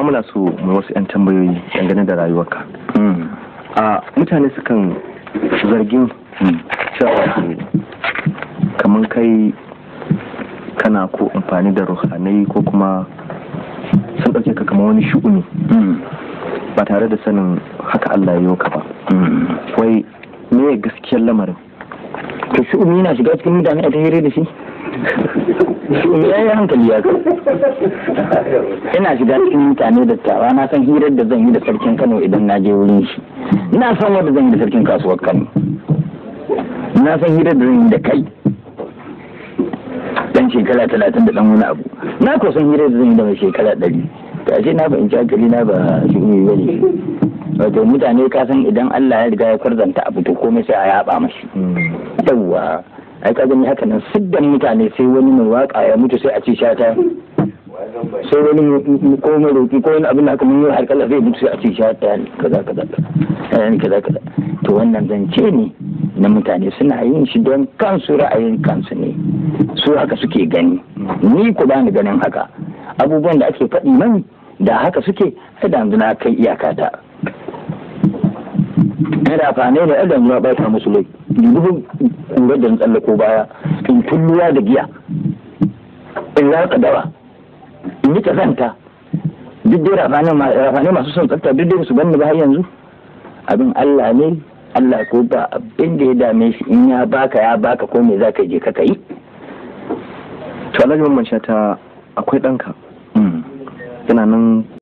muna so mu wasu 'yan tambayoyi dangane da rayuwarka a mutane sukan zargin cewa kamar kai kana ko amfani da ruhanai ko kuma sun ɗauke ka kamar wani shu'uni ba tare da sanin haka Allah ya yi ka ba wai me gaskiyar lamarin to shu'umi yana shiga cikin mutane a ta hira da shi shu'umi ya yi hankali ya ina shiga cikin mutane da tawa na san hirar da zan yi da sarkin kano idan na je wurin shi ina san wanda zan yi da sarkin kasuwar kano na san hirar da zan yi da kai dan shekara talatin da dan wani abu na ko san hirar da zan yi da mai shekara ɗari kashe na fahimci hankali na ba shu'umi ba ne wato mutane ka san idan Allah ya riga ya kwarzanta abu to komai sai a yaba mashi yawwa ai ka gani haka nan siddan mutane sai wani mai waka ya mutu sai a ce shata sai wani ko mai roki ko wani abin da aka mun yi har kala zai mutu sai a ce shata kaza kaza kaza kaza kaza to wannan zance ne na mutane suna yin shi don kansu ra'ayin kansu ne su haka suke gani ni ku bani ganin haka abubuwan da ake faɗi man da haka suke ai da yanzu na kai iyakata yana fane da adam ya bata musu lai dubu kura da tsallako baya in tulluwa da giya in raka dawa in yi kazanta duk dai rafane masu son tsafta duk dai su ganni ba har yanzu abin Allah ne Allah ko ba abin da ya dame shi in ya baka ya baka ko me za ka je ka yi to alhaji mamman ta akwai ɗanka yana nan